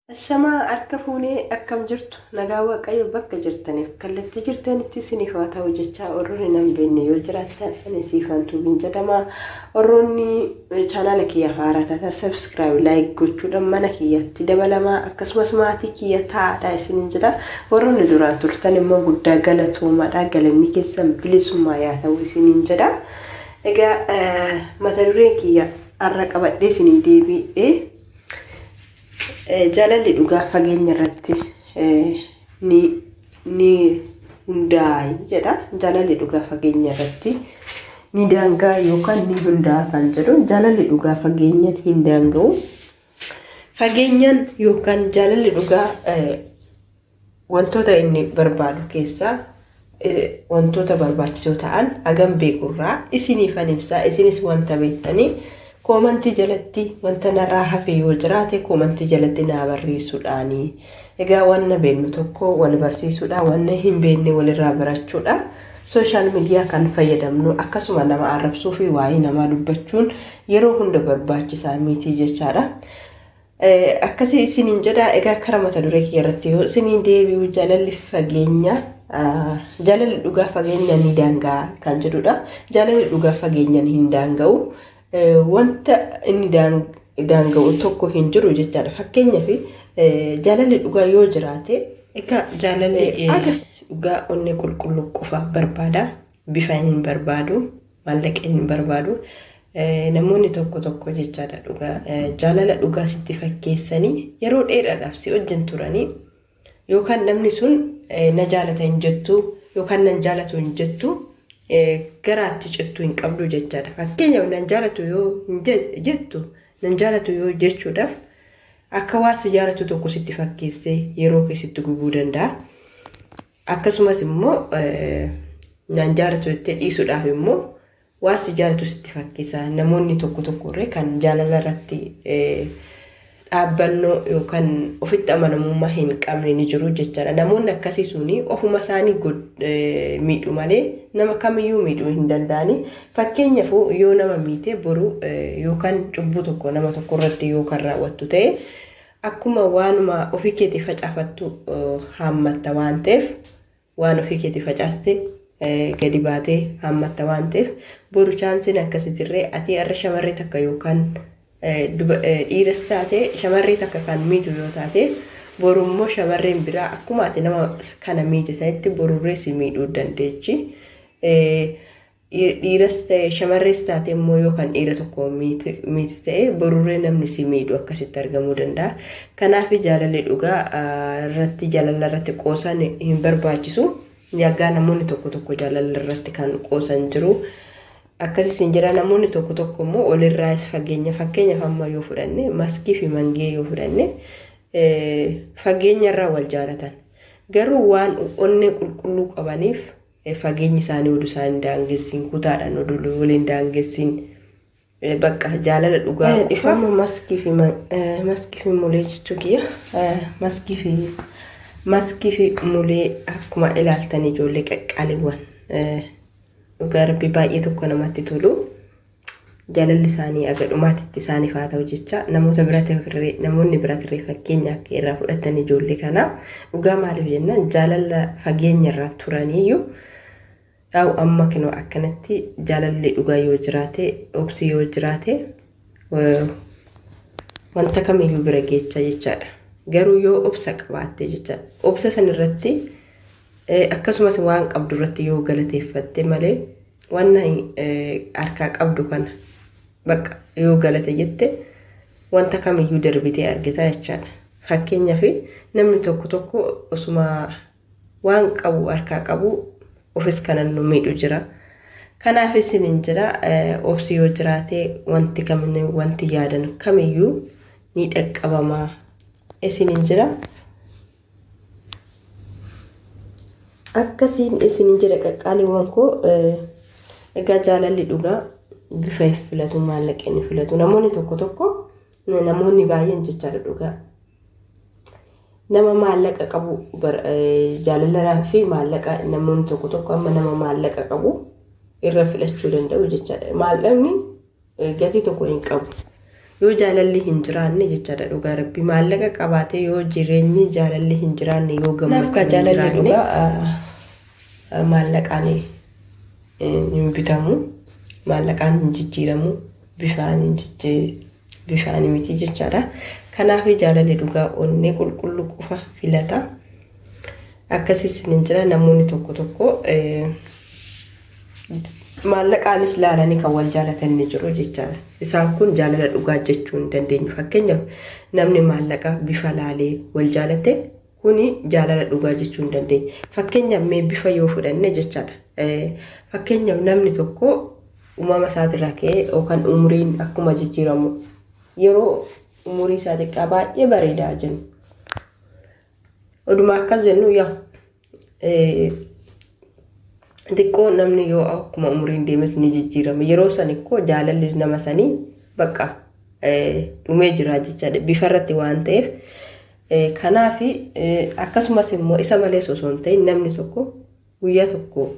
Ashamaa harka fuunee akkam jirtu nagaa waaqayyo bakka jirtaniif kallattii jirtanitti isiniif haa ta'u jecha warroonni nan beekne yoo jiraattan ani siifan tuubiin jedhama warroonni chaanaala kiyya haaraa taatan sabskiraayib laayik gochuudhaan mana kiyyatti dabalamaa akkasumas maatii kiyya taa'aadha isiniin jedha warroonni duraan turtan immoo guddaa galatoomaadha galanni keessan bilisummaa yaa ta'u isiniin jedha egaa mata dureen kiyya har'a qabadhee isinii deebi'ee. jaalalli dhugaa fageenya irratti ni hundaa'i jedha. Jaalalli dhugaa fageenya irratti ni daangaa yookaan ni hundaa'a kan jedhu jaalalli dhugaa fageenyaan hin daanga'u. Fageenyaan yookaan jaalalli dhugaa wantoota inni barbaadu keessaa wantoota barbaachisoo ta'an hagam beekurraa isiniifan ibsaa isinis wanta beektanii koomantii jalatti wanta narraa hafe yoo jiraate koomantii jalatti naa barreessuudhaani. Egaa wanna beeknu tokko wal barsiisuudha wanna hin beekne walirraa barachuudha. Sooshaal miidiyaa kan fayyadamnu akkasuma nama arrabsuu fi waa'ee namaa dubbachuun yeroo hunda barbaachisaa miti jechaadha. Akkasii isiniin jedha egaa kara mata duree kiyya irratti yoo isiniin deebi'u jaalalli fageenya jaalalli dhugaa fageenya ni daanga'a kan jedhudha. Jaalalli dhugaa fageenyaan hin daanga'u. wanta inni daanga'u tokko hin jiru jechaadha. Fakkeenyaaf jaalalli dhugaa yoo jiraate egaa jaalalli dhugaa onnee qulqulluu qofa barbaada. Bifa hin barbaadu, maallaqa hin barbaadu. Namoonni tokko tokko jechaadha dhugaa jaalala dhugaa sitti fakkeessanii yeroo dheeraadhaaf si wajjin turanii yookaan namni sun na jaalata hin jettu yookaan nan jaalatu hin jettu garaatti cittuu hin qabdu jechaadha. Fakkeenyaaf nan jaalatu yoo jettu nan jaalatu yoo jechuudhaaf akka waan si jaalatu tokko sitti fakkeessee yeroo keessatti gubuu danda'a. Akkasumas immoo nan jaalatu jettee dhiisuudhaaf immoo waan si jaalatu sitti fakkeessa. Namoonni tokko tokko illee kan jaalala irratti dhaabbannoo yookaan ofitti amanamummaa hin qabne ni jiru jechaadha. Namoonni akkasii suni ofuma isaanii miidhu malee nama kamiyyuu miidhuu hin danda'ani. Fakkeenyaaf yoo nama miite boru yookaan cubbuu tokko nama tokko irratti yookaan raawwattu ta'e akkuma waanuma ofii keetii facaafattu haammatta waan ta'eef waan ofii keetii facaaste gadi baatee haammatta waan ta'eef boru chaansiin akkasitirree ati har'a shamarree takka yookaan dhiiras taate shamarree takka kan miitu yoo taate boru immoo shamarreen biraa akkuma ati nama kana miite sanitti borurree si miidhuu dandeechi. Dhiiras ta'e shamarrees taate immoo yoo kan dhiira tokko miite ta'e borurree namni si miidhu akkasitti argamuu danda'a. Kanaaf jaalalli dhugaa irratti jaalala irratti qoosan hin barbaachisu. Yaggaa namoonni tokko tokko jaalala irratti kan qoosan jiru. Akkasiis hin jira namoonni tokko tokko immoo walirraas fageenya fakkeenyaaf amma yoo fudhanne maskii fi mangee yoo fudhanne fageenya irraa wal jaalatan. Garuu waan onnee qulqulluu qabaniif fageenyi isaanii oduu isaanii daangessin kutaadhaan oduu waliin daangessin bakka jaalala dhugaa. Ifama maskii fi maskii fi mulee jechuu kiyya maskii fi maskii fi mulee akkuma ilaaltan ijoollee qaqqaaliiwwan. dhugaa rabbi baay'ee tokko namatti tolu jaalalli isaanii aga dhumaatitti isaaniif haa ta'u jecha namoota biratirree namoonni biratirree fakkeenya akka irraa fudhatan ijoollee kana dhugaa maaliif jennaan jaalala fageenya irraa turaniyyuu dhaa'u amma kinoo akkanatti jaalalli dhugaa yoo jiraate obsi yoo jiraate wanta kamiyyuu bira geecha jechaadha garuu yoo obsa qabaatte jechaadha obsa sanirratti akkasumas waan qabdu irratti yoo galateeffatte malee waan harkaa qabdu kana bakka yoo galate jette wanta kamiyyuu darbitee argita jechaadha. Fakkeenyaaf namni tokko tokko osuma waan qabu harkaa qabu ofis kanan nu miidhu jira. Kanaaf isiniin jira obsi yoo jiraate wanti kamni wanti yaadan kamiyyuu ni dhaqqabamaa isiniin jira. akkasiin isin jedha qaqqaaliiwwan koo egaa jaalalli dhugaa bifa hin filatu maallaqa hin filatu namoonni tokko tokko namoonni baay'een jechaadha dhugaa nama maallaqa qabu jaalalaa fi maallaqa namoonni tokko tokko amma nama maallaqa qabu irra filachuu danda'u jechaadha maallaqni gatii tokko hin qabu yoo jaalalli hin jiraanne jechaadha dhugaa rabbi maallaqa qabaatee yoo jireenyi jaalalli hin jiraanne yoo gammachuu hin jiraanne maallaqaan hin bitamu maallaqaan hin jijjiiramu bifaan hin bifaan miti jechaadha kanaaf jaalalli dhugaa onnee qulqulluu qofa filata akkasiis hin jira namoonni tokko tokko maallaqaanis laalanii kan wal jaalatan ni jiru jechaadha. Isaan kun jaalala dhugaa jechuu hin dandeenyu. Fakkeenyaaf namni maallaqa bifa laalee wal jaalate kuni jaalala dhugaa jechuu hin dandeenyu. Fakkeenyaaf mee bifa yoo fudhanne jechaadha. Fakkeenyaaf namni tokko uumama isaatirraa ka'ee yookaan umuriin akkuma jijjiiramu yeroo umurii isaa xiqqaa baay'ee bareedaa jennu. Oduma akkas jennu yaa xiqqoo namni yoo akkuma umriin deemes ni jijjiirama. Yeroo san ikkoo jaalalli nama sanii bakka dhumee jira jechaadha. Bifa irratti waan ta'eef. Kanaaf akkasumas immoo isa malees osoo hin ta'in namni tokko guyyaa tokko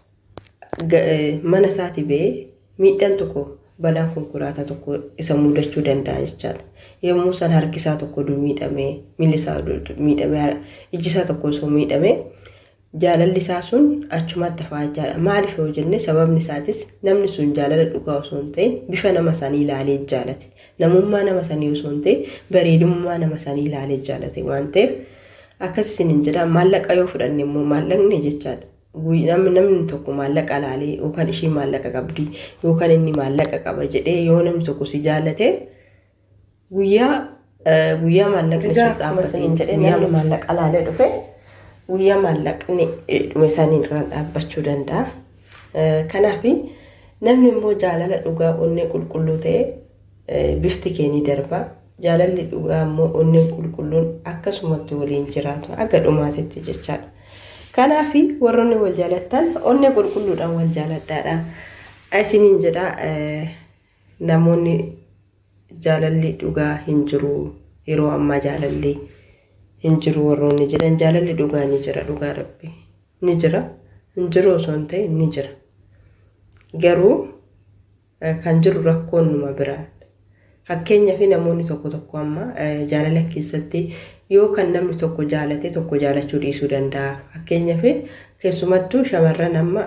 mana isaati ba'ee miidhaan tokko balaan konkolaataa tokko isa mudachuu danda'a jechaadha. Yommuu san harki isaa tokko miidhamee miilli isaa miidhamee ijji isaa tokko osoo miidhamee jaalalli isaa sun achumatti hafaa jechaadha. Maaliif yoo jenne sababni isaatis namni sun jaalala dhugaa osoo hin ta'in bifa nama sanii ilaalee jaalate. Namummaa nama sanii osoo hin ta'in bareedummaa nama sanii ilaalee jaalate waan ta'eef akkasiin hin jedha maallaqa yoo fudhanne immoo maallaqni jechaadha. Namni namni tokko maallaqa laalee yookaan ishee maallaqa qabdi yookaan inni maallaqa qaba jedhee yoo namni tokko si jaallate guyyaa guyyaa maallaqa sun dhaabbatee guyyaa maallaqa laalee dhufe guyyaa maallaqni dhume saniin irraan dhaabbachuu danda'a. Kanaaf namni immoo jaalala dhugaa onnee qulqulluu ta'e bifti kee ni darba. Jaalalli dhugaa immoo onneen qulqulluun akkasumatti waliin jiraatu akka dhumaatitti jechaadha. Kanaaf warroonni wal jaalattan onnee qulqulluudhaan wal jaaladhaadha. Isiniin jedha namoonni jaalalli dhugaa hin jiru yeroo ammaa jaalalli hin jiru warroonni jedhan jaalalli dhugaa ni jira dhugaa rabbi ni jira hin jiru osoo hin ta'in ni jira. Garuu kan jiru rakkoon numa biraa. Fakkeenyaaf namoonni tokko tokko amma jaalala keessatti yoo kan namni tokko jaalate tokko jaalachuu dhiisuu danda'a. Fakkeenyaaf keessumattuu shamarran amma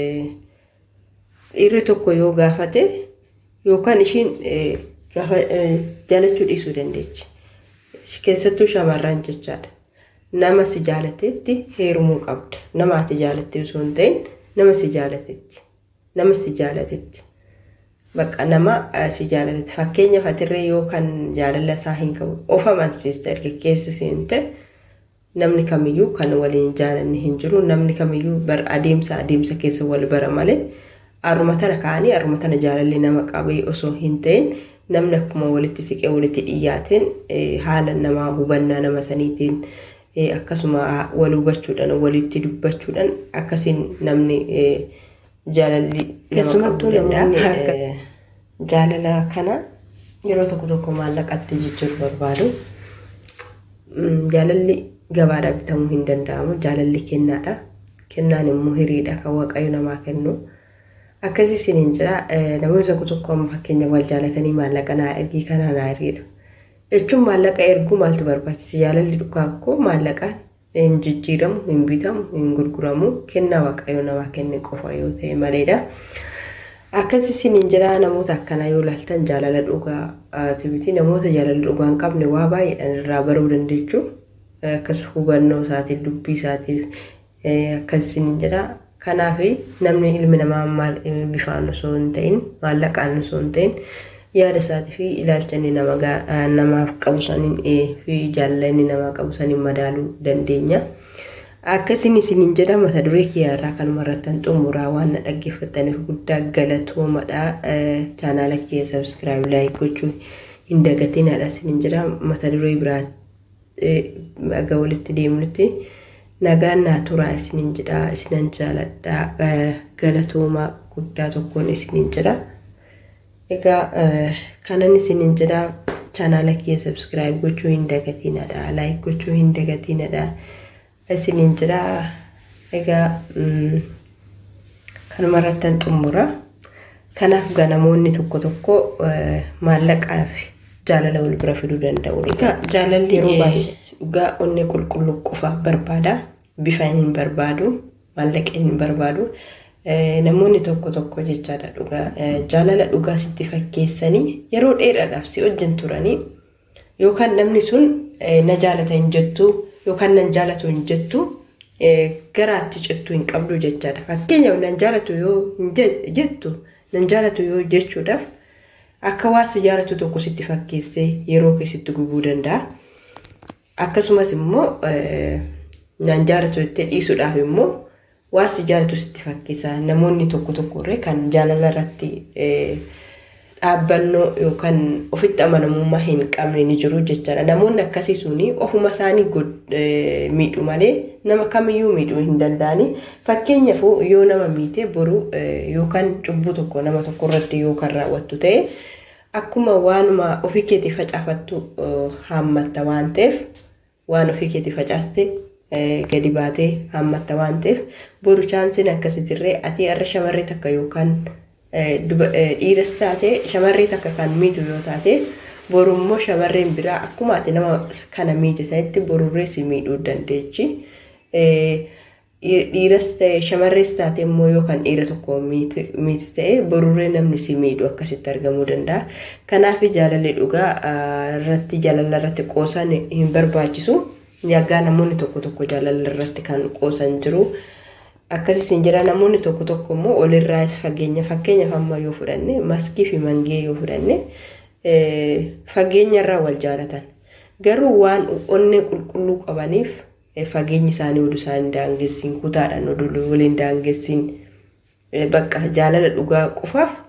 dhiirri tokko yoo gaafate yookaan ishiin jaalachuu dhiisuu dandeechi. Keessattuu shamarran jechaadha. Nama si jaalatetti heerumuu qabda. Nama ati jaalatte osoo hin ta'in nama si jaalatetti. Nama si jaalatetti. Bakka nama si jaalatetti. Fakkeenyaaf atirree yoo kan jaalala isaa hin qabu of amansiista dargaggeessi siin ta'e namni kamiyyuu kan waliin jaalanne hin jiru. Namni kamiyyuu bar adeemsa adeemsa keessa wal bara malee haruma tana ka'anii haruma tana jaalalli nama qabee osoo hin ta'in namni akkuma walitti siqee walitti dhiyaateen haala namaa hubannaa nama saniitiin akkasuma wal hubachuudhaan walitti dubbachuudhaan akkasiin namni jaalalli Keessumattuu namoonni jaalala kana yeroo tokko tokko maallaqatti jijjiiruu barbaadu. Jaalalli gabaadhaa bitamuu hin danda'amu. Jaalalli kennaadha. Kennaan immoo hiriidha kan waaqayyo namaa kennu. Akkasii isiniin jira namoonni tokko tokko amma fakkeenya wal jaalatanii maallaqa naa ergii kana naa hiriidha. Jechuun maallaqa erguu maaltu barbaachisa? Jaalalli dhugaa akkoo maallaqaan hin jijjiiramu, hin bitamu, hin gurguramu kennaa waaqayyo namaa kenne qofa yoo ta'e maleedha. Akkasii isiniin jira namoota akkanaa yoo ilaaltan jaalala dhugaa tibiti namoota jaalala dhugaa hin qabne waa baay'eedhaan irraa baruu dandeechuu akkas hubannoo isaatiif dubbii isaatiif akkas isiniin jira. Kanaaf namni ilmi namaa maal bifaan osoo hin ta'in maallaqaan osoo hin ta'in yaada isaatii fi ilaalcha inni namaaf qabu saniin fi jaalala inni namaa qabu saniin madaaluu dandeenya. Akkasiin isiniin jedha mata duree kiyyaarraa kanuma irratti xumuraa waan na dhaggeeffattaniif guddaa galatoomadha. Chaanaala kiyya sabskiraayib laayik gochuu hin dagatinadha isiniin jedha mata duree biraa aga walitti deemnutti. nagaan naa turaa isiniin jedha isinan jaaladha galatoomaa guddaa tokkoon isiniin jedha egaa kanan isiniin jedha chaanaala kiyya sabskiraayib gochuu hin dagatinadha laayik gochuu hin dagatinadha isiniin jedha egaa kanuma irrattan xumura kanaaf namoonni tokko tokko maallaqaaf jaalala wal bira fiduu danda'u. Egaa jaalalli Yeroo eh, baay'ee. dhugaa onnee qulqulluu qofa barbaada. Bifa hin barbaadu, maallaqa hin barbaadu. Eh, Namoonni tokko tokko jechaadha dhugaa eh, jaalala dhugaa sitti fakkeessanii yeroo dheeraadhaaf si wajjin turanii yookaan namni sun eh, na jaalata hin jettu yookaan nan jaalatu hin jettu eh, garaatti cittuu hin qabdu jechaadha. Fakkeenyaaf nan jaalatu yoo hin je- jettu nan jaalatu yoo jechuudhaaf akka waan si jaalatu tokko sitti fakkeessee yeroo keessatti gubuu danda'a. Akkasumas immoo eh, nan jaalatu jettee dhiisuudhaaf immoo waan si jaalatu sitti fakkeessa. Namoonni tokko tokko illee kan jaalala irratti eh, dhaabbannoo yookaan ofitti amanamummaa hin qabne ni jiru jechaadha. Namoonni akkasii suni ofuma isaanii god- eh, miidhu malee nama kamiyyuu miidhuu hin danda'ani. Fakkeenyaaf yoo nama miite boru eh, yookaan cubbuu tokko nama tokko irratti yookaan raawwattu ta'e akkuma waanuma ofii keetii facaafattu eh, haammatta waan ta'eef waan ofii keetii facaaste eh, gadi baatee haammatta waan ta'eef boru chaansiin akkasitirree ati har'a shamarree takka yookaan eh, duba- eh, dhiiras taate shamarree takka kan miitu yoo taate boru immoo shamarreen biraa akkuma ati nama kana miite sanitti borurree si miidhuu dandeechi. Eh, dhiiras ta'e shamarrees taate immoo yookaan dhiira tokko miiti miiti ta'e borurree namni si miidhu akkasitti argamuu danda'a. Kanaaf jaalalli dhugaa ah, irratti jaalala irratti qoosan hin barbaachisu. Yaggaa namoonni tokko tokko jaalala irratti kan qoosan jiru. Akkasis hin jira namoonni tokko tokko immoo olirraas fageenya fakkeenyaaf amma yoo fudhanne maskii fi mangee yoo fudhanne eh, fageenya irraa wal jaalatan. Garuu waan onnee qulqulluu qabaniif eh, fageenyi isaanii oduu isaanii daangessiin kutaadhaan oduu waliin daangessiin eh, bakka jaalala dhugaa qofaaf